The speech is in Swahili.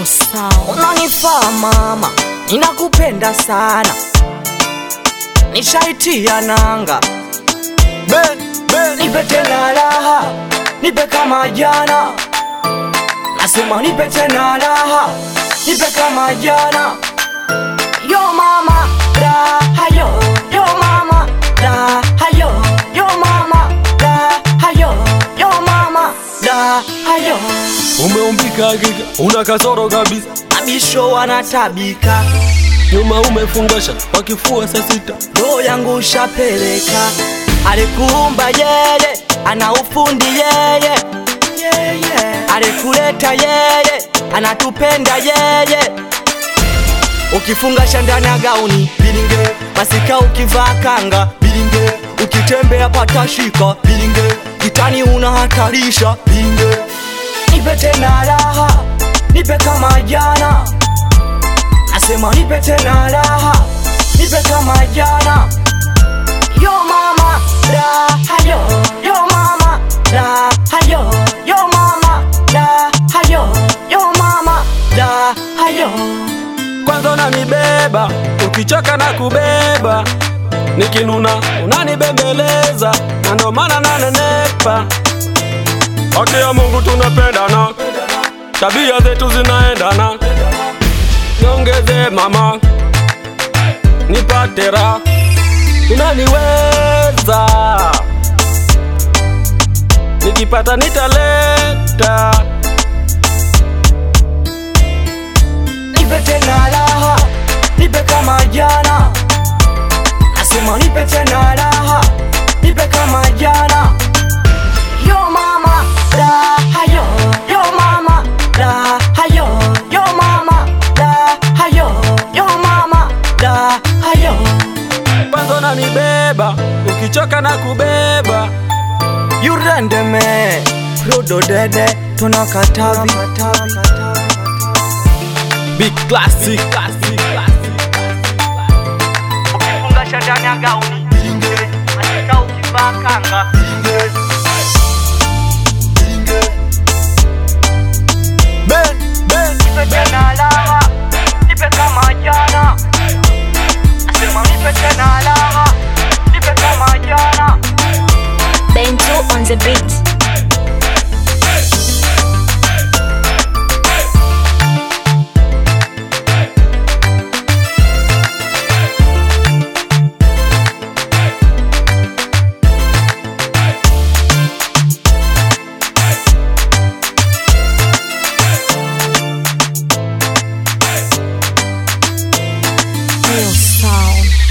sound. Unanifaa mama, ninakupenda sana, nishaitia nanga. Ben, ben, Nipe tena raha, nipe kama jana, nasema nipe tena raha, nipe kama jana. Yo mama, raha yo, yo mama, raha yo, yo mama, raha yo, yo mama, raha yo. umeumbika hakika, una kasoro kabisa, Abisho wanatabika, nyuma umefungasha kwa kifua saa sita. roho yangu ushapeleka. Alikuumba yeye, ana ufundi yeye, alikuleta yeye, anatupenda yeye. Ukifunga ndani ya gauni bilinge, masika ukivaa kanga bilinge, ukitembea patashika bilinge, kitani unahatarisha bilinge. Nipe tena raha, nipe kama jana, nasema nipe tena raha, nipe kama jana. Yo mama, raha yo, yo mama, raha yo, yo mama, raha yo, yo mama, raha yo. Kwanza unanibeba, ukichoka na kubeba, nikinuna unanibembeleza, na ndo maana nanenepa. Haki ya Mungu tunapendana, tabia zetu zinaendana. Niongeze mama, nipate raha, unaniweza, nikipata nitaleta. Nipe tena raha, nipe kama jana, nasema nipe tena raha, nipe kama jana. Yo mama, raha yo, yo mama, raha yo, yo mama, raha yo, yo mama, raha yo. Kwanza unanibeba, ukichoka na kubeba. Yurendeme, Rodo dede, tunakatavi Big classic, classic, Ukifungasha ndani ya gauni Masika ukivaa kanga Ben, ben, Nipe tena raha, nipe kama jana Nasema nipe tena raha, nipe kama jana Bento on the beat. Real sound.